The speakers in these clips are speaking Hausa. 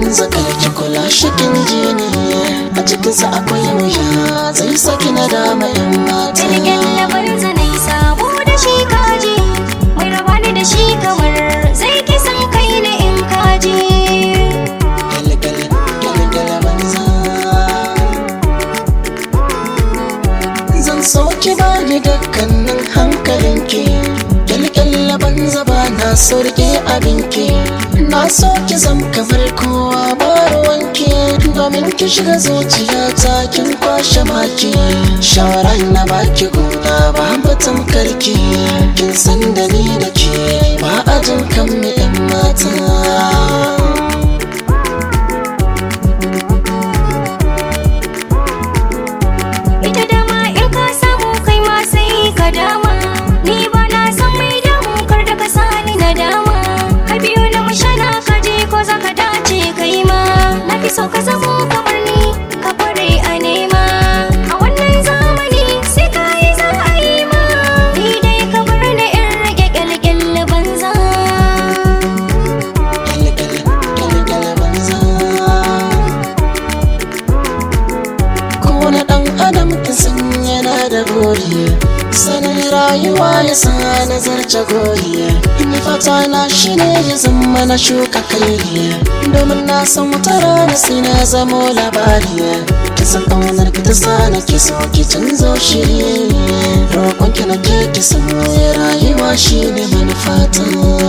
banza karki kula shikin jini a cikinsa akwai wuya zai saki na dama yan mata Jirgin labar zanai sabo da shi kaji Mai raba ni da shi kamar zai kisan kai na in kaji Gale-gale, gale-gale banza Zan so ki bani dukkanin hankalinki Kyalkyalla banza ba na so rike abinki Na so ki zam kamar kowa ba ruwanki Domin ki shiga zuciyata kin kwashe maki Shawara na baki gona ba batun karki Kin san da ni da ke ba a jin kan mu 'yan mata Ita dama in ka samu kai ma sai ka dama Ni ba na san mai damu kar da ka sani na dama Ka biyo na mushana ka je ko za ka dace kai ma Na fi so ka zamo kamar ni ka kware a nema A wannan zamani sai ka yi za a yi ma Ni dai ka bar na in rage kyalkyal banza Kyale-kyale banza Kowane ɗan adam ta san yana da gori Sanin rayuwa ya sa nazarce gori Ni fata na shi ne ya zama na shuka kai Domin na san wata rana sai na zamo labari Ki san ƙaunar ki ta sa na ki so ki canzo shiri Roƙon ki na ke ki san rayuwa shi ne manufata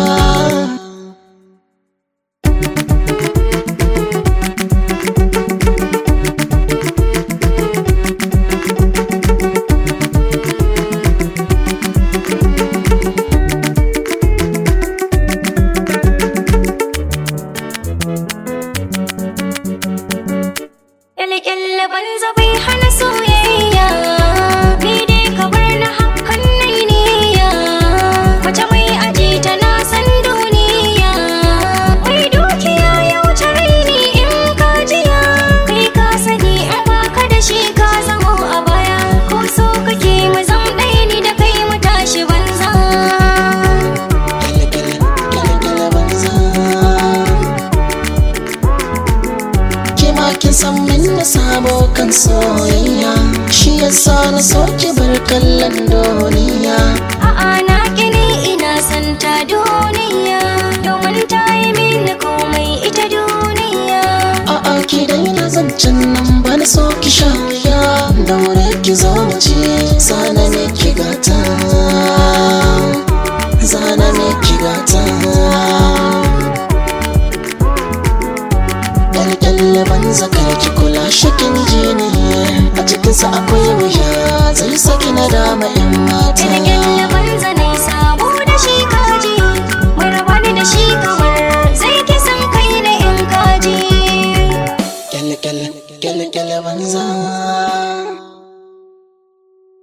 Kyalkyal banza bai hana soyayya Ni dai ka bar na hakan nai niyya Mace mai aji tana san duniya Mai dukiya ya wuce raini in ka jiya Kai ka sani in baka da shi ka zamo a baya Ko so kake mu zam ɗaya ni da kai mu tashi banza Kyale-kyale, kyale-kyale banza Ke ma kin san min na sabo kan soyayya Shi yasa na so ki bar kallon duniya A'a na kini ina son ta duniya Domin ta yi mini komai ita duniya A'a ki daina zancen nan ba na so ki sha wuya Daure ki zo mu ce zana ne ki gata Zana ne ki gata Kyalkyalle banza kar ki kula shikin jini A cikinsa akwai wuya zai saki na dama